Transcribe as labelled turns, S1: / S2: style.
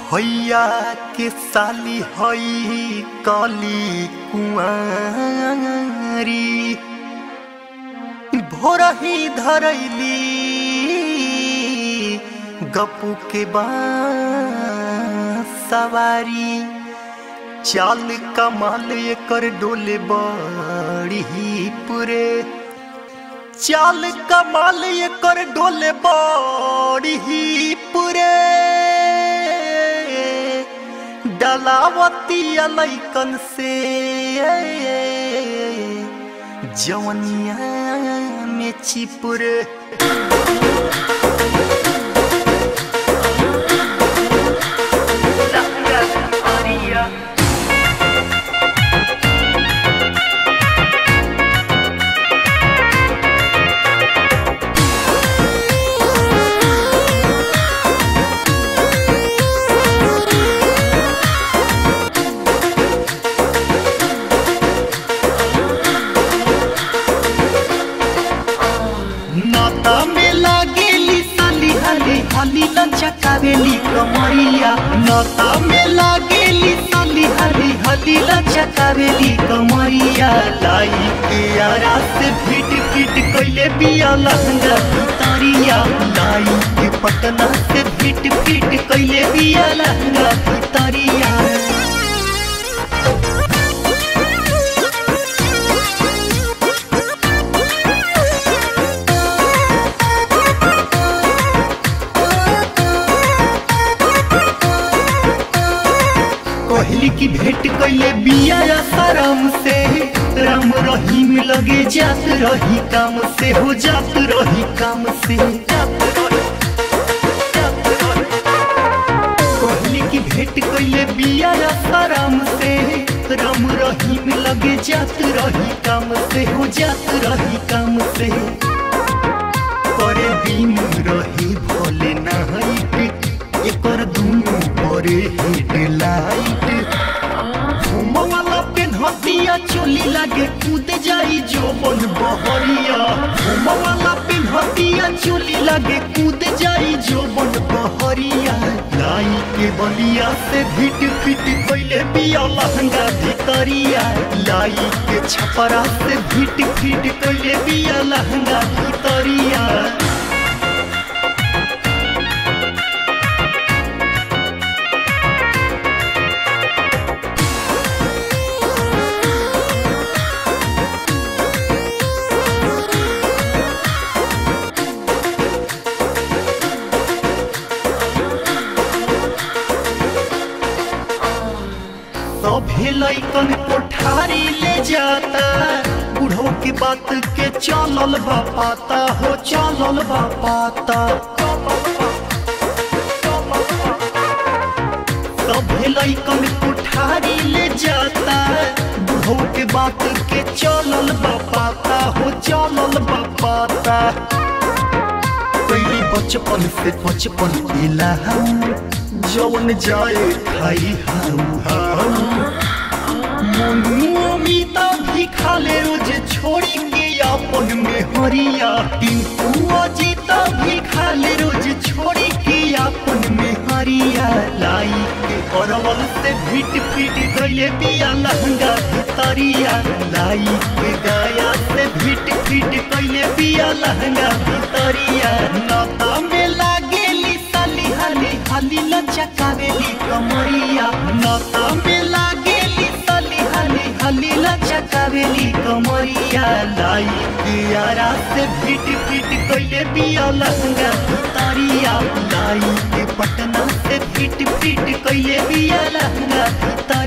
S1: भैया के साली हई काली कुंवारी भोरही धरैली गपू के सवारी चाल कमाल एकर डोले बड़ी पुरे चाल कमाल एकर डोले बड़ी पुरे डलावती लैकन से जवनिया में चिपुरे नाता में लागेली साली हली हली लचकावेली कमरिया नाता में लागेली साली हली हली लचकावेली कमरिया लाई के आरा से फिट फिट कइले बिया लहंगा भितरिया लाई के पटना से फिट फिट कइले बिया लहंगा भितरिया कहली की भेंट कैले बिया आसाराम से राम रहीम लगे जात रही काम से हो जात रही काम से कहली की भेंट कैले बिया आसाराम से राम रहीम लगे जात रही काम से हो जात रही काम से करे दिन रही भोले नाइट एकर दुनु परे हेडलाइट घुमवाला पेन्हतिया चोली लागे कूद जाई जोबन बहरिया घुमवाला पेन्हतिया चोली लागे कूद जाई जोबन बहरिया लाई के बलिया से भिट फिट कइले बिया लहंगा भितरिया लाई के छपरा से भिट फिट कइले बिया लहंगा भितरिया सभे लैकन कोठारी ले जाता बूढ़ो की बात के चलल बा पाता हो चलल बा पाता सभे लैकन कोठारी ले जाता बूढ़ो के बात के चलल बा पाता हो चलल बा पाता पहली बचपन से बचपन मिला जवन जाए खाई हाउ हाउ मनु अमिता भी खाले रोज छोड़ी के अपन में हरिया टिंकू अजीता भी खाले रोज छोड़ी के अपन में हरिया लाई के परवल से भिट फिट गइले बिया लहंगा भितरिया लाई के गाया से भिट फिट कइले बिया लहंगा भितरिया नाता में लागेली साली हली हली लचकावेली कमरिया नाता में लागेली साली हली हली लचकावेली कमरिया लाई दियारा से फिट फिट कइले बिया लहंगा भितरिया लाई के पटना से फिट फिट कइले बिया लहंगा भितरिया